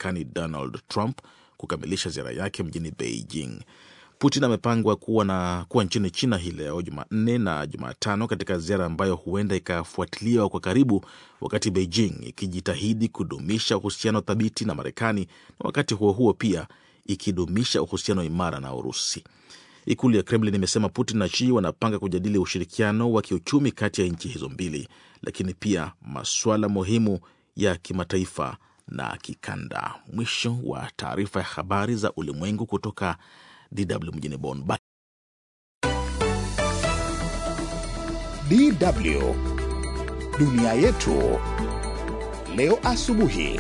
Marekani Donald Trump kukamilisha ziara yake mjini Beijing. Putin amepangwa kuwa na kuwa nchini China hii leo Jumanne na Jumatano katika ziara ambayo huenda ikafuatiliwa kwa karibu, wakati Beijing ikijitahidi kudumisha uhusiano thabiti na Marekani na wakati huo huo pia ikidumisha uhusiano imara na Urusi. Ikulu ya Kremlin imesema Putin na Xi wanapanga kujadili ushirikiano wa kiuchumi kati ya nchi hizo mbili, lakini pia masuala muhimu ya kimataifa na kikanda. Mwisho wa taarifa ya habari za ulimwengu kutoka DW mjini Bonn. DW dunia yetu leo asubuhi.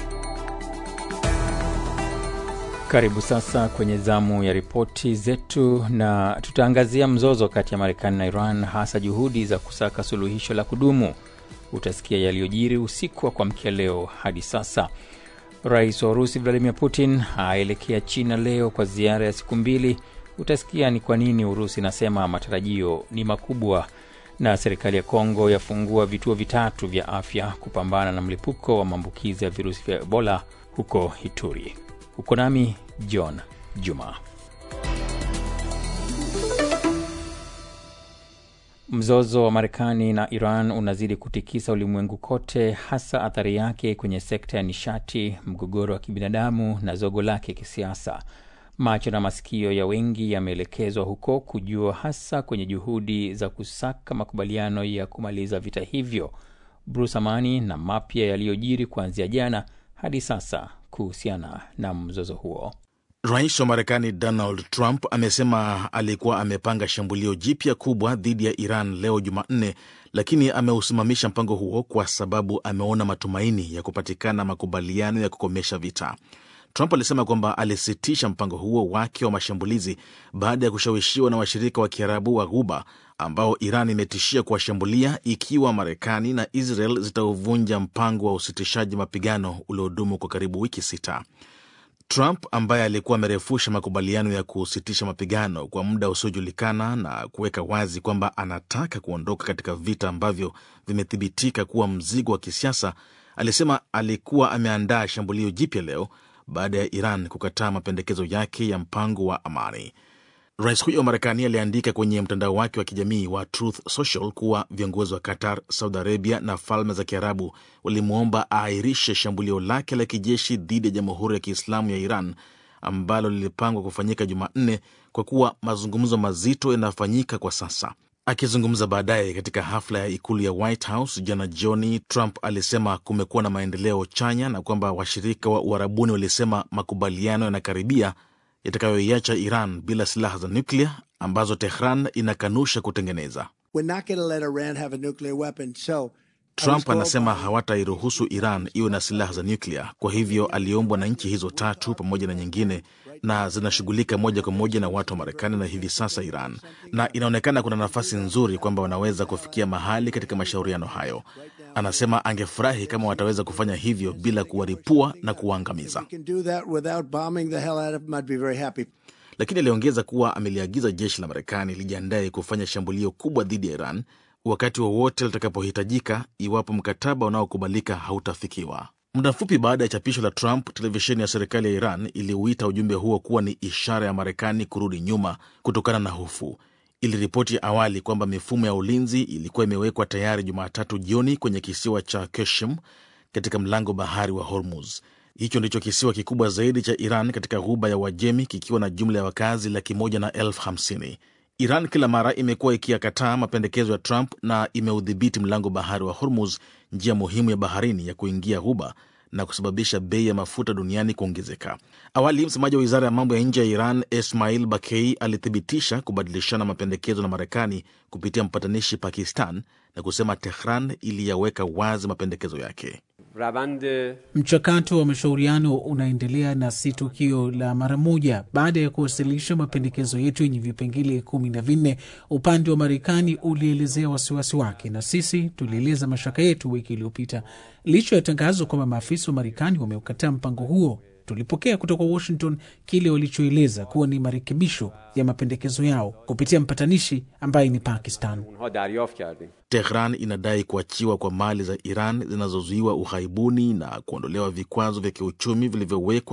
Karibu sasa kwenye zamu ya ripoti zetu, na tutaangazia mzozo kati ya Marekani na Iran, hasa juhudi za kusaka suluhisho la kudumu. Utasikia yaliyojiri usiku wa kuamkia leo hadi sasa. Rais wa Urusi Vladimir Putin aelekea China leo kwa ziara ya siku mbili. Utasikia ni kwa nini Urusi inasema matarajio ni makubwa, na serikali ya Kongo yafungua vituo vitatu vya afya kupambana na mlipuko wa maambukizi ya virusi vya Ebola huko Ituri. Uko nami John Juma. Mzozo wa Marekani na Iran unazidi kutikisa ulimwengu kote, hasa athari yake kwenye sekta ya nishati, mgogoro wa kibinadamu na zogo lake kisiasa. Macho na masikio ya wengi yameelekezwa huko kujua, hasa kwenye juhudi za kusaka makubaliano ya kumaliza vita hivyo. Bruce Amani na mapya yaliyojiri kuanzia jana hadi sasa kuhusiana na mzozo huo. Rais wa Marekani Donald Trump amesema alikuwa amepanga shambulio jipya kubwa dhidi ya Iran leo Jumanne, lakini ameusimamisha mpango huo kwa sababu ameona matumaini ya kupatikana makubaliano ya kukomesha vita. Trump alisema kwamba alisitisha mpango huo wake wa mashambulizi baada ya kushawishiwa na washirika wa Kiarabu wa Ghuba ambao Iran imetishia kuwashambulia ikiwa Marekani na Israel zitauvunja mpango wa usitishaji mapigano uliodumu kwa karibu wiki sita. Trump ambaye alikuwa amerefusha makubaliano ya kusitisha mapigano kwa muda usiojulikana na kuweka wazi kwamba anataka kuondoka katika vita ambavyo vimethibitika kuwa mzigo wa kisiasa, alisema alikuwa ameandaa shambulio jipya leo baada ya Iran kukataa mapendekezo yake ya mpango wa amani. Rais huyo wa Marekani aliandika kwenye mtandao wake wa kijamii wa Truth Social kuwa viongozi wa Qatar, Saudi Arabia na Falme za Kiarabu walimwomba aahirishe shambulio lake la kijeshi dhidi ya Jamhuri ya Kiislamu ya Iran ambalo lilipangwa kufanyika Jumanne kwa kuwa mazungumzo mazito yanafanyika kwa sasa. Akizungumza baadaye katika hafla ya ikulu ya White House jana jioni, Trump alisema kumekuwa na maendeleo chanya na kwamba washirika wa Uarabuni walisema makubaliano yanakaribia yatakayoiacha Iran bila silaha za nyuklia ambazo Tehran inakanusha kutengeneza. Trump anasema hawatairuhusu Iran iwe na silaha za nyuklia. Kwa hivyo aliombwa na nchi hizo tatu pamoja na nyingine, na zinashughulika moja kwa moja na watu wa Marekani na hivi sasa Iran, na inaonekana kuna nafasi nzuri kwamba wanaweza kufikia mahali katika mashauriano hayo. Anasema angefurahi kama wataweza kufanya hivyo bila kuwaripua na kuwaangamiza, lakini aliongeza kuwa ameliagiza jeshi la Marekani lijiandaye kufanya shambulio kubwa dhidi ya Iran wakati wowote litakapohitajika iwapo mkataba unaokubalika hautafikiwa. Muda mfupi baada ya chapisho la Trump, televisheni ya serikali ya Iran iliuita ujumbe huo kuwa ni ishara ya Marekani kurudi nyuma kutokana na hofu. Iliripoti awali kwamba mifumo ya ulinzi ilikuwa imewekwa tayari Jumatatu jioni kwenye kisiwa cha Keshim katika mlango bahari wa Hormuz. Hicho ndicho kisiwa kikubwa zaidi cha Iran katika ghuba ya Uajemi, kikiwa na jumla ya wakazi laki moja na elfu hamsini. Iran kila mara imekuwa ikiyakataa mapendekezo ya Trump na imeudhibiti mlango bahari wa Hormuz, njia muhimu ya baharini ya kuingia ghuba na kusababisha bei ya mafuta duniani kuongezeka. Awali, msemaji wa wizara ya mambo ya nje ya Iran Ismail Bakei alithibitisha kubadilishana mapendekezo na Marekani kupitia mpatanishi Pakistan na kusema Tehran iliyaweka wazi mapendekezo yake. Mchakato wa mashauriano unaendelea na si tukio la mara moja. Baada ya kuwasilisha mapendekezo yetu yenye vipengele kumi na vinne, upande wa Marekani ulielezea wasiwasi wake na sisi tulieleza mashaka yetu wiki iliyopita. Licha ya tangazo kwamba maafisa wa Marekani wameukataa mpango huo, tulipokea kutoka Washington kile walichoeleza kuwa ni marekebisho ya mapendekezo yao kupitia mpatanishi ambaye ni Pakistan. Tehran inadai kuachiwa kwa mali za Iran zinazozuiwa ughaibuni na kuondolewa vikwazo vya kiuchumi vilivyowekwa